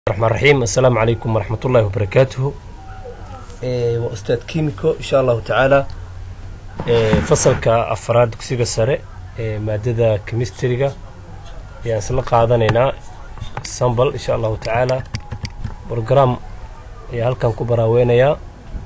الرحمن الرحيم السلام عليكم ورحمة الله وبركاته إيه وأستاذ كيميكو إن شاء الله تعالى إيه فصلك أفراد دكسيغا سارة إيه مادة كيمستريغا يعني سلق قادنينا سامبل إن شاء الله تعالى بروجرام يا هلكان كبرا وينيا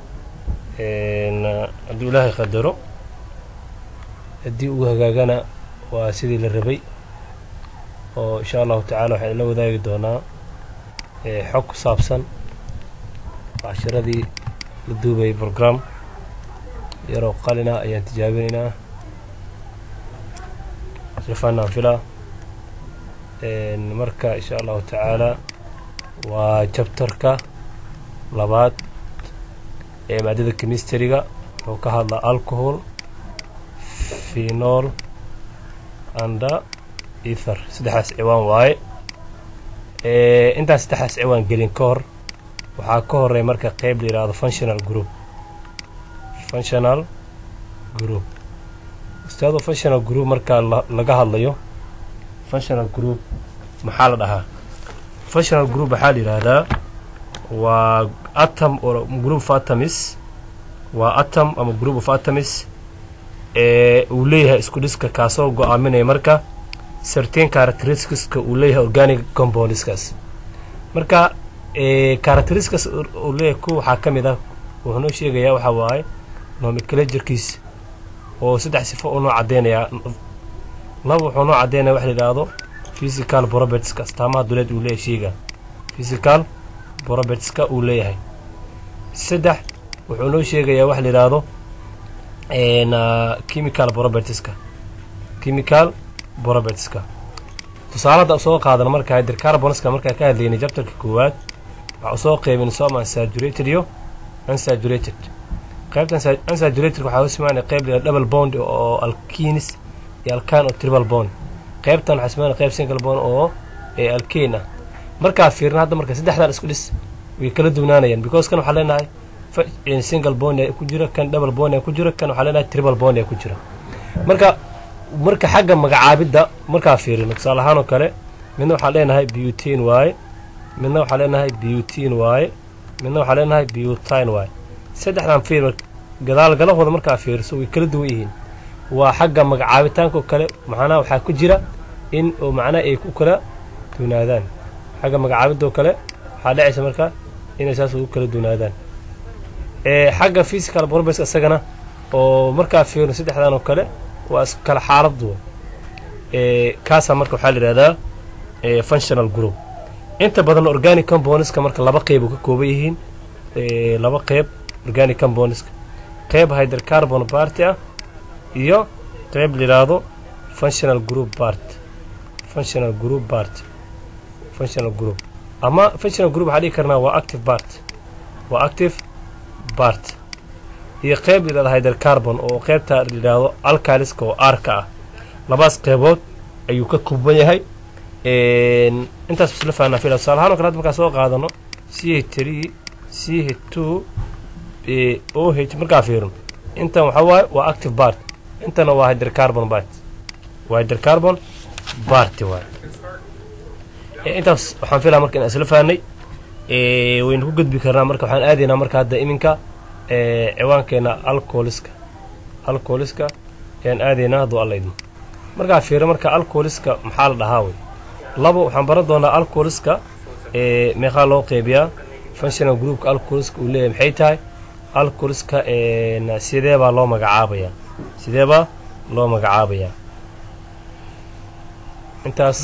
إن أدو الله يقدره أدي وهاجاجنا وسيدي للربي وإن شاء الله تعالى وحين لو ذاك دونا xog ku saabsan cashiradii la duubayay brogram yaroo qalina ayaan tijaabinaynaa silfanaan filaa marka insha allahu tacaala waa jabtarka labaad ee maadada chemistryga wuxuu ka hadlaa alcohol phenol anda ether saddexdaas ciwaan waaye intaan saddexdaas ciwaan gelin ka hor waxaa ka horeey marka qeyb la yidhaahdo functional group functional group ustaado functional group markaa laga hadlayo functional group maxaa la dhahaa functional group waxaa la yidhaahdaa waa atom or group of atoms waa atom ama group of atoms ee uu leeyahay isku dhiska kaasoo go-aaminaya marka certain characteristiska uu leeyahay organic compoundskaas marka characteristics uu leeyahay ku waxaa ka mid ah wuxuu noo sheegayaa waxaa waaye nomenclaturkiisa oo saddex sifo uu noo caddeynayaa laba wuxuu noo caddeynaya waxa la yidhaahdo physical propertieska astaamaha duleed uu leeyahay sheyga physical propertieska uu leeyahay saddex wuxuu noo sheegayaa waxa la yidhaahdo chemical propertieska chemical propertieska tusaale hadda usoo qaadana marka hydrocarbonska markaa ka hadlaynay jabtarka koowaad waxaa usoo qeybin soma unsaturated iyo unsaturated qaybta unsaturated waxaa u simaanaya qayb la double bond oo alkenis iyo alkan oo triple bond qaybtan waxaa simaanaya qayb single bond oo alkane ah markaa fiirna hadda marka saddexdan isku dhis way kala duwnaanayaan because kan waxaa leenahay single bond ku jira kan double bond ku jira kan waxaa leenahay triple bond ku jira marka marka xagga magacaabidda markaa fiirino tusaale ahaan oo kale midna waxaa leenahay butin waaye midna waxaa leenahay butin waaye midna waxaa leenahay butin waaye saddexdan fiir gadaal galahooda markaa fiiriso way kala duwan yihiin waa xagga magacaabitaanka oo kale macnaha waxaa ku jira in oo macnaha ay ku kala duunaadaan xagga magacaabidda oo kale waxaa dhacaysa marka inay saas ugu kala duunaadaan xagga physical probes isagana oo markaa fiirino saddexdan oo kale waa iskala xaaladu kaasaa marka waxaa la yidhahdaa functional group inta badan organic compoundska marka laba qeyb uu ka kooban yihiin laba qeyb organic compoundska qeyb hydrocarbon party ah iyo qeyb la yidhaahdo functional group part functional group part functional group ama functional group waxaa dhigi karnaa waa active part waa active part iyo qeyb la yidhahdo hydrocarbon oo qeybta la yidhaahdo alkaliska oo aarka ah labaas qeybood ayuu ka kooban yahay intaas isla fahnaa fila tusaale ahaan o kale hadda markaa soo qaadano c h three c h two o h markaa fiirino intan waxaa waaye waa active bart intana waa hydrocarbon bart waa hydrocarbon barty waay intaas waxaan filaa marka inaan isla fahnay waynu ku gudbi karnaa marka waxaan aadaynaa marka hadda iminka ciwaankeena alcoholiska alcoholiska ayaan aadaynaa hadduu alla idmo markaa fiiro marka alcoholiska maxaa la dhahaa wey labo waxaan baran doonaa alcoholiska meeqaa loo qeybiyaa functional groupka alcoholiska uu leeyahay maxay tahay alcoholiska sidee baa loo magacaabayaa sidee baa loo magacaabayaa intaas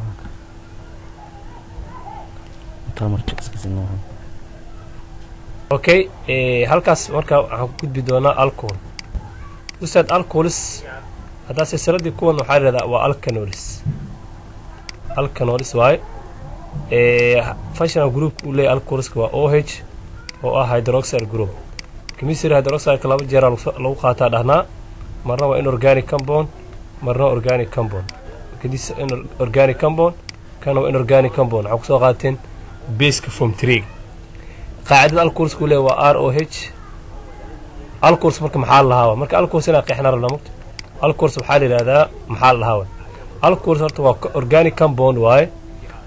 okay halkaas marka waxaan ku gudbi doonaa alcohol ustaad alcoholis haddaa silsiladii kuwan waxaa yidhahdaa waa alcanolis alcanolis waaye functional groupka uu leeyahy alcoholiska waa o h oo ah hydroxide group chemistry hydroxideka laba jeeraa lagu qaataa dhahnaa marna waa inorganic compound marna organic compound kadis organic compound kana waa inorganic compound waxaa kusoo qaateen baska from tree qaacidada alcoholska uu leeyahy waa r o h alcohols marka maxaa la lahaa marka alcohols inaa qeexna rabnaa mugta alcohols waxaa la yidhahdaa maxaa la lahaa alcohols horta waa organic compound waaye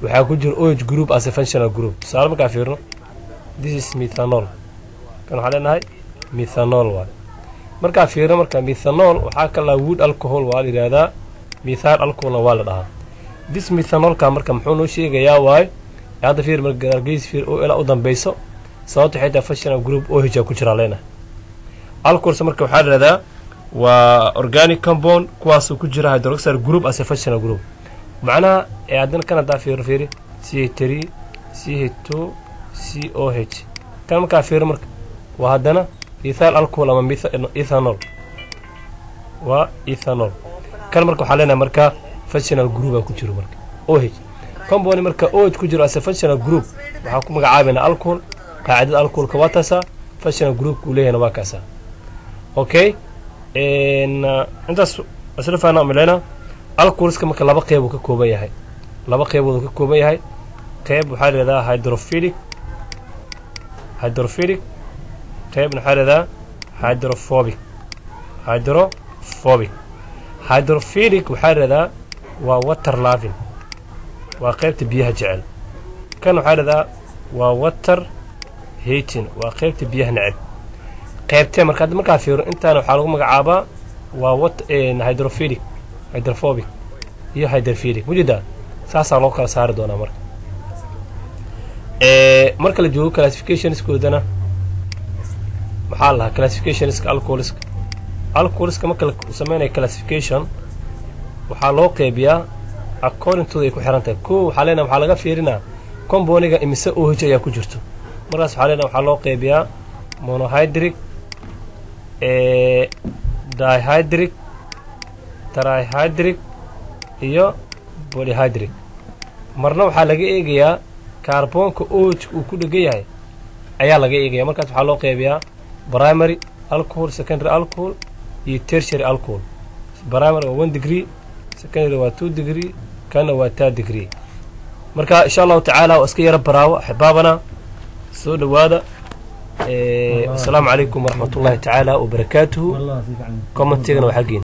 waxaa ku jira oh group as a functional group tusaale markaa fiirno this is methanol kan waxaa leenahay methanol waay markaa fiirno marka methanol waxaa kalaa wood alcohol waa la yidhahdaa methyl alcoholna waa la dhahaa this methanolka marka muxuu noo sheegayaa waaye hadda fiir marka gargeys fiir oo ilaa u dambeyso sababta waxay tahay functional group oh a ku jiraa leenahay alcohols marka waxaa la yidhahdaa waa organic compound kuwaasuu ku jira hydroxide group as a functional group macnaha ee haddana kan haddaa fiiro fiiri c h three c h two c o h kan markaa fiiro marka waa haddana ethyl alcohol ama ethanol waa ethanol kan marka waxaa leenahay marka functional group aa ku jiro marka o h compound marka o h ku jiro as a functional group waxaan ku magacaabaynaa alcohol qaacidada alcoholka waa taasaa functional groupka uu leeyahayna waa kaasaa okay intaas isla faana milayna alcoholska marka laba qeyb uu ka kooban yahay laba qeybood uu ka kooban yahay qeyb waxaa leedaha hydrophilic hydrophilic qeybna waxaa leedaha hydrophobic hydrophobic hydrophilic waxaa leedaha waa water lavin waa qeybta biyaha jecel kan waxaa leedaha waa water hating waa qeybta biyaha neceb qeybtee marka hadda markaa fiiro intaana waxaa lagu magacaabaa waa wat hydrophilic hydrophobic iyo hydrophilic mujeedaa saasaa loo kala saari doonaa marka marka la joogo classificationskoodana maxaa la lahaa classificationska alcoholiska alcoholiska marka la sameynaya classification waxaa loo qeybiyaa accordingtooda ay ku xiran tahay ko waxaa leenaha waxaa laga fiirinaa comboniga imise oh ayaa ku jirto markaas waxaa leenaha waxaa loo qeybiyaa monohydric dihydric trihydric iyo polyhydric marna waxaa laga eegayaa kaarboonka ojka uu ku dhegan yahay ayaa laga eegaya markaas waxaa loo qeybiyaa primary alcohol secondary alcohol iyo tertiary alcohol primary waa one degree secondary waa two degree kana waa taa degree marka insha allahu tacaala waa iska yaro baraawo axbaabana soo dhowaada asalaamu calaykum waraxmat ullahi tacaala wabarakaatuhu commentigana waa xaggiina